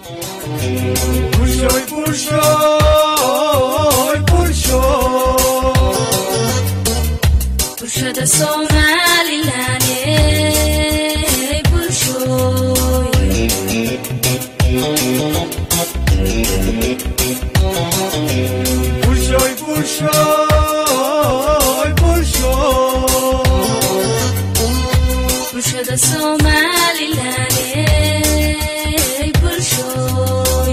Bulshoy, bulshoy, bulshoy. bulshada somalilan ee bulshooy Bulshoy, bulshoy, bulshoy. bulshada somalilan ee bulshooy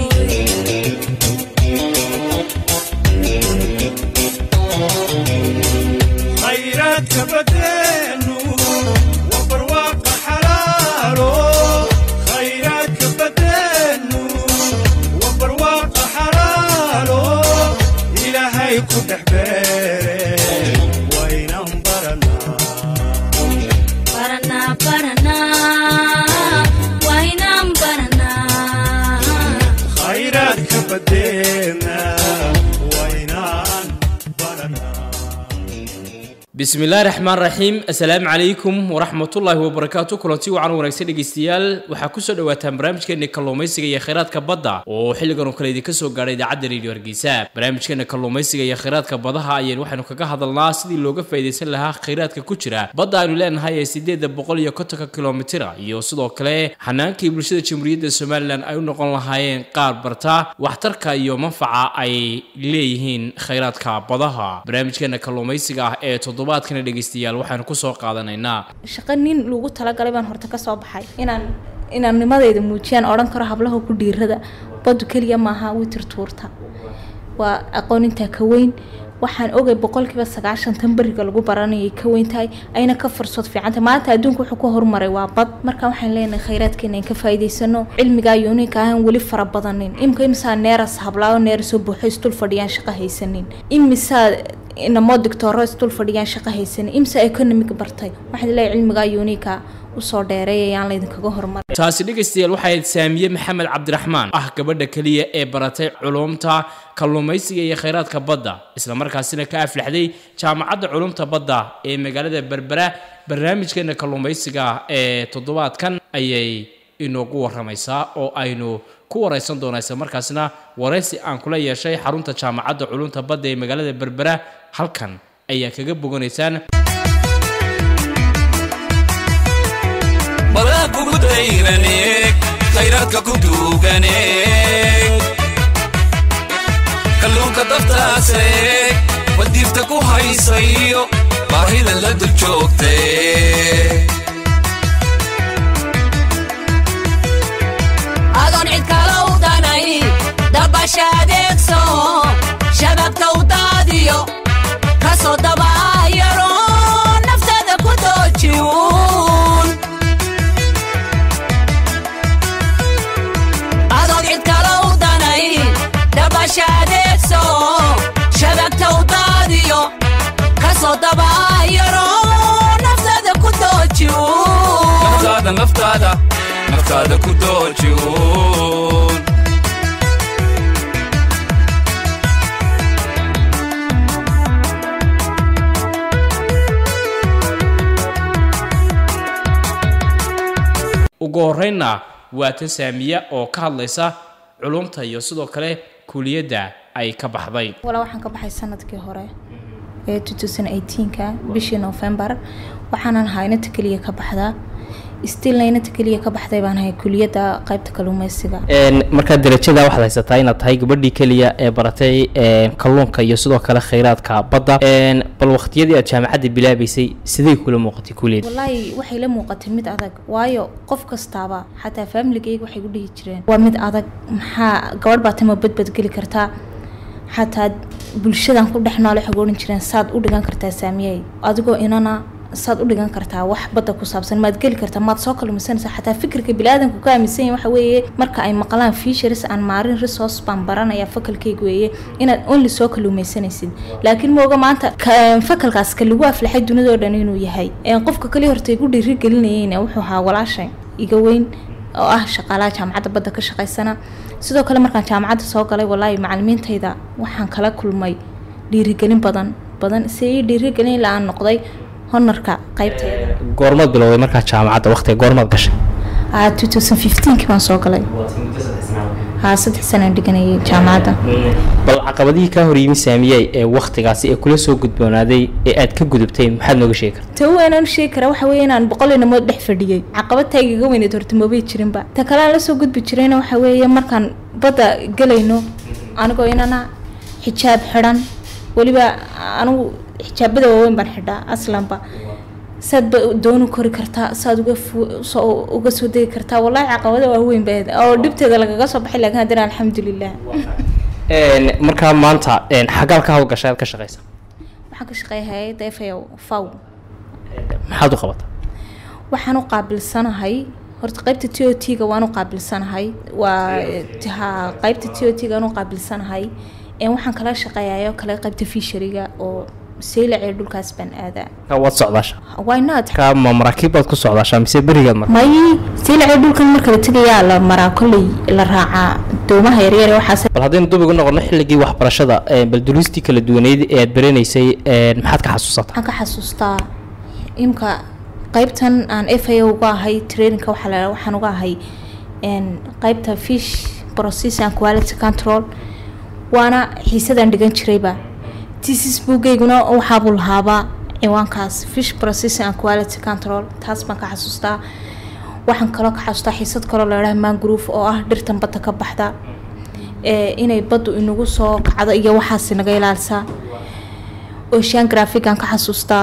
khayraadka badeenu waa barwaaqa xalaalo khayraadka badeenu waa barwaaqa xalaalo ilaahay ku dhex beere waynan baranaa baranaa baranaa waynaan baranaa khayraadka badeena waynaan baranaa bismillahi raxmaan raxiim assalaamu calaykum waraxmatullaahi wabarakaatu kulanti wacan wanaagsan dhegeystayaal waxaa kusoo dhawaataan barnaamijkeena kalluumaysiga iyo kheyraadka badda oo xilligan oo kale idinka soo gaadhay idaacadda radio hargeysa barnaamijkeena kalluumaysiga iyo kheyraadka badaha ayaynu waxaynu kaga hadalnaa sidii looga faa'iidaysan lahaa kheyraadka ku jira badda aynu leenahay ee sideeda boqol iyo kontonka kilomitira iyo sidoo kale xanaankii bulshada jamhuuriyadda somalilan ay u noqon lahaayeen qaar barta waxtarka iyo manfaca ay leeyihiin kheyraadka badaha barnaamijkeena kalluumaysiga ah ee toddobaadkana dhegeystayaal waxaanu kusoo qaadanaynaa shaqo nin lagu talagalay baan horta ka soo baxay inaan inaan nimadayda muujiyaan odhan karo hablaha ku dhiirada badu keliya maaha witir tuurta waa aqoon intaa ka weyn waxaan ogay boqolkiiba sagaashan tan beriga lagu baranayay ka weyn tahay ayna ka fursad fiicantay maanta adduunka wuxuu ku horumaray waa bad marka waxaan leenahay khayraadkeena in ka faa'iidaysano cilmigaa yuuniinka ahaan weli fara badanin imika imisaa neeras hablaayo neerasoo buuxo isdul fadhiyaan shaqo haysanin imisaa inamo digtooro isdul fadhiyaan shaqo haysanin imisa economic bartay waxaan leeyahay cilmigaa yuuniinka usoo dheereey ayaan laydinkaga horumar taasi dhegaystayaal waxay ahayd saamiye maxamed cabdiraxmaan ah gabadha keliya ee baratay culumta kalluumaysiga iyo kheyraadka badda islamarkaasina ka aflaxday jaamacadda culumta badda ee magaalada berbera barnaamijkeena kalluumaysiga ee toddobaadkan ayay inoogu waramaysaa oo aynu ku waraysan doonaa islamarkaasina waraysi aan kula yeeshay xarunta jaamacadda culumta badda ee magaalada berbera halkan ayaa kaga boganaysaan badaa kugu dayraneeg khayraadka ku duuganeeg kalluunka daftaaseeg wadiifta ku haysayo baahida la dul joogtee adoon cid kale u danay dabasha adeegso shababka u daadiyo ka soo dabaayaro naftada ku doojiwun adoon cid kale u danay dabasha adeegso shababka u daadiyo ka soo dabaayaro naftada ku doojiwun naftaada naftaada naftaada ku doojiwun ugu horreynna waa tan saamiya oo ka hadlaysa culumta iyo sidoo kale kuliyadda ay ka baxday walaa waxaan ka baxay sanadkii hore ee 2018ka bishii novembar waxaanan ahaa inanta keliya ka baxdaa stilna inanta keliya ka baxday baan ahay kuliyadda qaybta kalluumeysiga markaa darajada waxaad haysataa inaad tahay gabadhii keliya ee baratay kalluunka iyo sidoo kale kheyraadka badda bal waqtiyadii aad jaamacadda bilaabaysay sidee kula muuqatay kuliyad wallaahi waxay la muuqatay mid adag waayo qof kastaaba xataa faamiligayga waxay ku dhihi jireen waa mid adag maxaa gabadh baa tama badbadgeli kartaa xataa bulshadan ku dhex noole waxay ku odhan jireen saad u dhigan kartaa saamiyey adigoo inana saad u dhigan kartaa wax badda ku saabsan maad geli kartaa maad soo kalluumaysanaysaa xataa fikirka biniaadanku ka aaminsan yahay waxa weeye marka ay maqlaan fisheries aan maarin resource baan baranaya fakalkayga weeye inaad only soo kalluumaysanaysid laakiin mooga maanta ka- fakalkaas ka lagu aflaxay dunidoo dhan inuu yahay Een, qofka kali horta igu dhiirigelinayeyna wuxuu ahaa walaashay iga weyn oo ah shaqaalaha jaamacadda badda ka shaqaysana sidoo kale markaan jaamacadda soo galay walaahi macalimiintayda waxaan kala kulmay dhiirigelin badan badan si ii dhiirigelin ilaa aan noqday honarka qaybteeda goormaad bilowday markaa jaamacadda waqtiga goormaad gashay Ah, 2015 baan soo galay haa saddex sanaan dhiganayay jaamacadda bal caqabadihii kaa hor yimi saamiyey ee waktigaasi ee kula soo gudboonaaday ee aad ka gudubtay maxaad nooga sheegi karta ta weynaan sheegi karaa waxa weeye inaan boqol inamood dhex fadhiyey caqabad taygaga weyneed horta mabay jirinba ta kale aan la soo gudbi jirayna waxa weeye markaan badda gelayno anigoo inana xijaab xidhan weliba anigu xijaabada waaweyn baan xidhaa aslanba saad ba dooni kori kartaa saad uga fu- soo- uga soo degi kartaa wallahi caqabada waaweyn ba ahayd oo dhibteeda lagaga soo baxay laakiin haddana alxamdulilah Een, markaa maanta een, xagaal ka hawlgashay aad ka shaqaysa waxaan ka shaqeeya hay-adda f a faw maxaad u qabataa waxaan u qaabilsanahay horta qaybta t o t ga waan u qaabilsanahay waa ha qaybta t o t ga aan u qaabilsanahay een waxaan kala shaqeeyayo kale qaybta fishariga oo seylac ee dhulkaas baan aadaa Markaa waad socdaasha why not markaa ma maraakiib baad ku socdaashaa mise berigaad mar may seylac ee dhulkan marka la tegayaa la maraa kolley la raacaa doomaha yaryar ee waxaas bal haddaynu dub ugu noqono xilligii waxbarashada een, bal duruustii kala duwaneyd ee aad baranaysay een, maxaad ka xasuusataa waxaan ka xasuustaa imka qaybtan aan f a uga ahay traininka waxaa la waxaan uga ahay een, qaybta fish process and quality control waana xiisadaan dhigan jirayba thesis buugayguna waxaabuu lahaabaa ciwaankaas fish process and quality control taas baan ka xasuustaa waxaan kaloo ka xasuustaa xiisad kaloo la idhaha mangrove oo ah dhirtan badda ka baxda ee inay baddu inagu soo kacdo iyo waxaas naga ilaalisaa ocean graphic-aan ka xasuustaa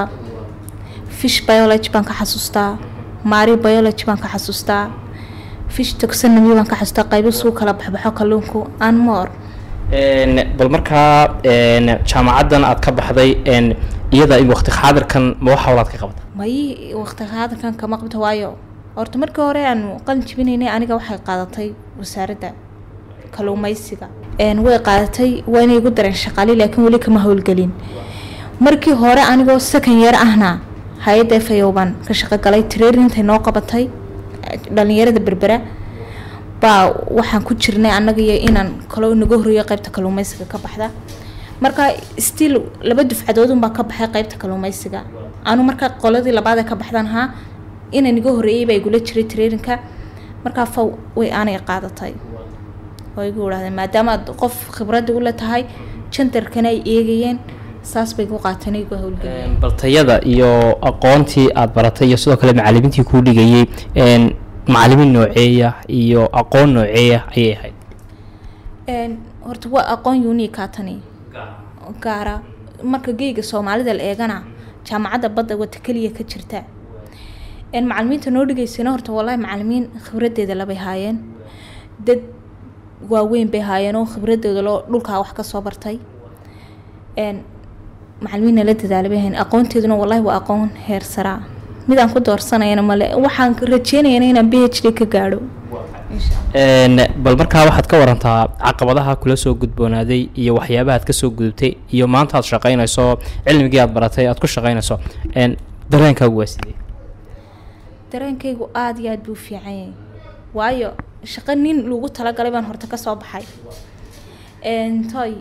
fish biology baan ka xasuustaa mari biology baan ka xasuustaa fish taxonomy baan ka xasuustaa qaybo suu kala baxbaxo kalluunku and more Een, bal markaa een, jaamacaddan aad ka baxday een, iyada in waqti xaadirkan ma wax hawlaad ka qabata may waqti hadalkan kama qabto waayo horta markii hore aan qalin jibinaynay aniga waxay qaadatay wasaaradda kalluumaysiga een way qaadatay waa inay igu dareen shaqaale laakiin weli kama howlgelin markii hore anigoo second year ahna hay-adda f a o baan ka shaqo galay trainintay noo qabatay dhalinyarada berbera baa waxaan ku jirnay annaga iyo inaan kaloo naga horreeyo qaybta kalluumaysiga ka baxda marka still laba dufcadoodun baa ka baxay qaybta kalluumaysiga anu marka qoladii labaad ee ka baxdan haa ina naga horreeyey baa igula jiray traininka markaa faw way aanay qaadatay oo igu idhahdeen maadaama aad qof khibradda ula tahay jandarkana ay eegayeen saas bay igu qaateen igu howlgeliyeen Een, bal tayada iyo aqoontii aad baratay iyo sidoo kale macalimiintii kuu dhigayay een, macalimiin nooceeya iyo aqoon nooceeya ayay ahayd Een, horta waa aqoon uniika tani gaara marka geyga soomaalida la eegana jaamacadda badda wata keliya ka jirta een macalimiinta noo dhigaysana horta wallahi macalimiin khibradeeda labay haayeen dad waaweyn bay haayeen oo khibradooda loo dhulkaa wax kasoo bartay een macalimiinna la dadaalay bay haayeen aqoonteeduna wallahi waa aqoon heer saraa midaan ku doorsanayana male waxaan rajeynayana inaan b h d ka gaadho Een, bal markaa waxaad ka warantaa caqabadaha kula soo gudboonaaday iyo waxyaabaha aad ka soo gudubtay iyo maanta aad shaqaynayso cilmigii aad baratay aad ku shaqaynayso een, dareenkaagu waa sidee dareenkaygu aada iyo aada buu u fiican yahay waayo shaqo nin lagu talagalay baan horta kasoo baxay Een, toy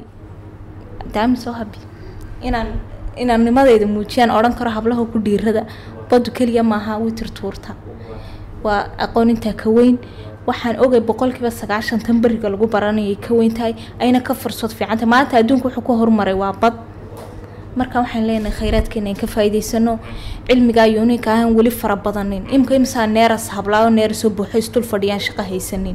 daami soo habi inaan inaan nimadeyda muujiyaan odhan karo hablaha ku dhiirada badu keliya maaha witir tuurta waa aqoon intaa ka weyn waxaan ogay boqolkiiba sagaashan tan beriga lagu baranayay ka weyn tahay ayna ka fursad fiicantahay maanta adduunka wuxuu ku horumaray waa bad marka waxaan leenahay khayraadkeena in ka faa'iidaysano cilmigaa yuuniinka ahaan weli fara badanin imika imisaa neeras hablaayo neerasoo buuxo isdul fadhiyaan shaqo haysanin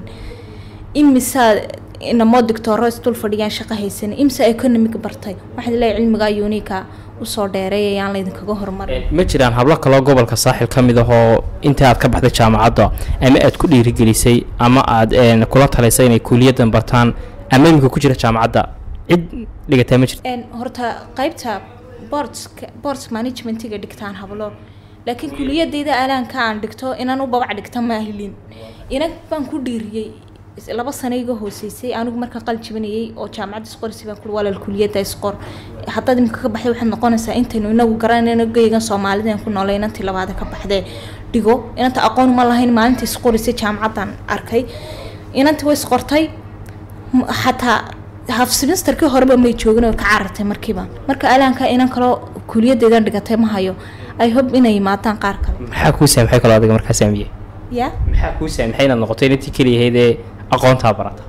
imisaa inamoo digtooro isdul fadhiyaan shaqo haysanin imisaa economic bartay waxaan leeyahay cilmigaa yuuniinka usoo dheereey ayaan laydinkaga horumarin ma jiraan hablo kaloo gobolka saaxil ka mid ahoo inta aad ka baxday jaamacadda ama aad ku dhiirigelisay ama aad een, kula talisay inay kuuliyaddan bartaan ama iminka ku jira jaamacadda cid dhigataa ma jirto Een, horta qaybta boardska boards managementiga dhigtaan hablo laakiin kuliyadeyda alaanka aan dhigto inaan u babac dhigta ma helin inag baan ku dhiiriyey is- laba sano iga hooseysay anigu markaan qalin jibinayay oo jaamacadda isqorisi baan kuli walaal kuliyadda isqor haddaad imika ka baxday waxaad noqonaysaa intaynu inagu garanayno geygan soomaalida aan ku noolay inantii labaada ka baxdee dhigo inanta aqoon ma lahayn maalintii isqorisay jaamacaddan arkay inantii way isqortay m- xataa half semesterkii horeba may joogin oo ka carartay markiiba marka alaanka inan kaloo kuliyadeedan dhigatay ma hayo i hope inay yimaadaan qaar kale maxaa kuu saamaxay kaloo adiga markaa saamiyey ya maxaa kuu saamaxay inaad noqoto inantii keliyahayd ee aqoontaa barata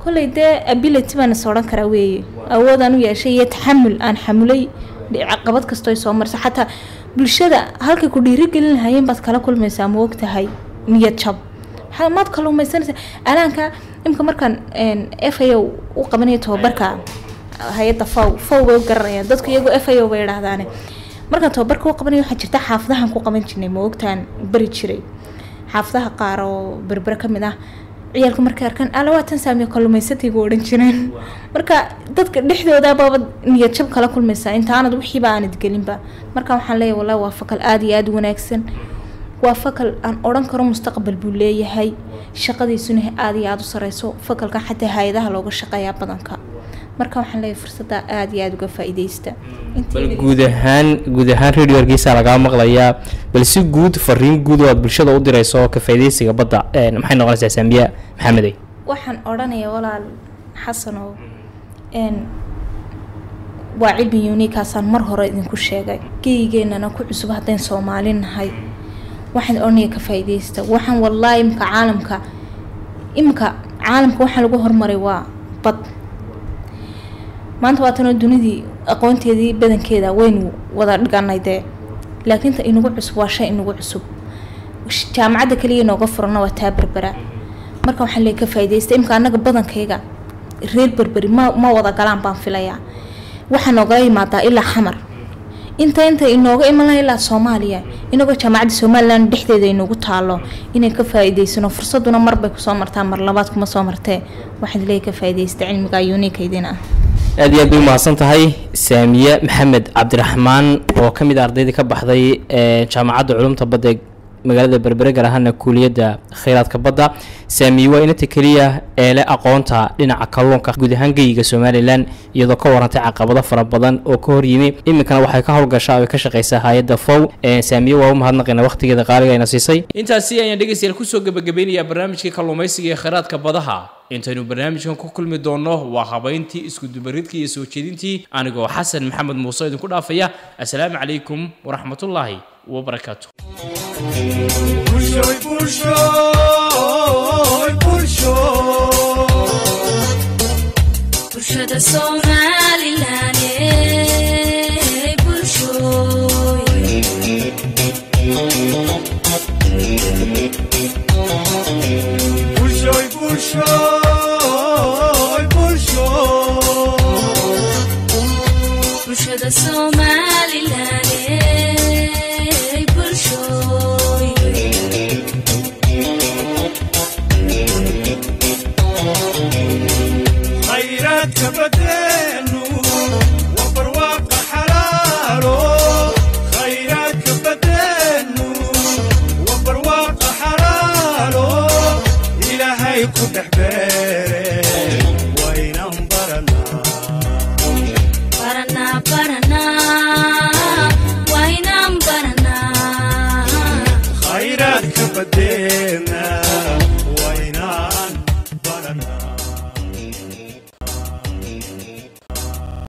kolley dee ability baan is odhan karaa weeye awood aan u yeeshay iyo taxamul aan xamulay dhi- caqabad kastoo ay soo marsa xataa bulshada halkay ku dhiirigelin lahaayeen baad kala kulmaysaa ma og tahay niyad jab maxaa maad kaluumaysanaysaa anaanka imka markaan f a o u qabanayo tababarka hay-adda faw faw bay u garanayaan dadku iyagoo f a o bay idhahdaane markaan tababarka u qabanayo waxaa jirta xaafadahan ku qaban jirnay ma ogtaan bari jiray xaafadaha qaar oo berbere ka mid ah ciyaalku markay arkaan alawaatan saamiyo kalluumaysataygu odhan jireen marka dadka dhexdooda baaba niyad jab kala kulmaysaa intaanad wixiiba aanad gelinba marka waxaan leeyahay wallahi waa fakal aada iyo aada u wanaagsan waa fakal aan odhan karo mustaqbal buu leeyahay shaqadiisuna aada iyo aada u sareyso fakalka xataa hay-adaha looga shaqeeyaa badanka marka waxaan leeyahay fursadda aada iyo aada uga faa-iideysta bal guud ahaan guud ahaan radio hargeysa lagaa maqlayaa bal si guud fariin guud oo aad bulshada u dirayso ka faa'iidaysiga badda een, maxay noqonaysaa saamiya maxamedey waxaan odhanayaa walaal xasanow n waa cilmi uniikaasaan mar hore idinku sheegay geyigeennana ku cusub haddayn soomaali nahay waxaan odhanaya ka faa'iidaysta waxaan wallaahi imka caalamka imka caalamka waxaa lagu hormaray waa bad maanta waatanoo dunidii aqoonteedii badankeeda waynu wada dhiganay dee laakiin ta inagu cusub waa shay inagu cusub jaamacadda kaliya inooga furana waa taa berbera marka waxaan leey ka faa'iidaysta imka annaga badankayga reer berberi ma ma wada galaan baan filayaa waxaa noogala yimaadaa ilaa xamar inta inta inooga iman laha ilaa soomaaliya inagoo jaamacadda somalilan dhexdeeda inoogu taalo inay ka faa'iidaysano fursaduna marbay kusoo martaa mar labaad kuma soo martee waxaad leey ka faa'iidaysta cilmiga uniikaydin ah aad iyo aad bay umahadsan tahay saamiye maxamed cabdiraxmaan oo ka mid a ardaydii ka baxday ee jaamacadda culumta badda ee magaalada berbere gaar ahaana kuuliyadda kheyraadka badda saamiye waa inanta keliya ee leh aqoonta dhinaca kalluunka guud ahaan geyiga somalilan iyadoo ka warantay caqabado fara badan oo ka hor yimi iminkana waxay ka howlgashaa oo ay ka shaqaysaa hay-adda fow ee saamiye waa u mahadnaqayna waqtigeeda qaaliga ayna siisay intaasi ayaan dhegaystayaal kusoo gebagabeynayaa barnaamijkii kalluumaysiga ee kheyraadka badaha intaynu barnaamijkan ku kulmi doonno waa habayntii iskudubaridkii iyo soo jeedintii anigoo xasan maxamed muuse idinku dhaafaya assalaamu calaykum waraxmatullaahi wabarakaatu Bulshoy, bulshoy, bulshoy. bulshada somalilan ee bulshooy Bulshoy, bulshoy, bulshoy. bulshada somalilan ee bulshooy khayraadka badeenu waa barwaaqa xalaalo khayraadka badeenu waa barwaaqa xalaalo ilaahay ku dhex beere waynan baranaa baranaa baranaa waynaan baranaa khayraadka badeena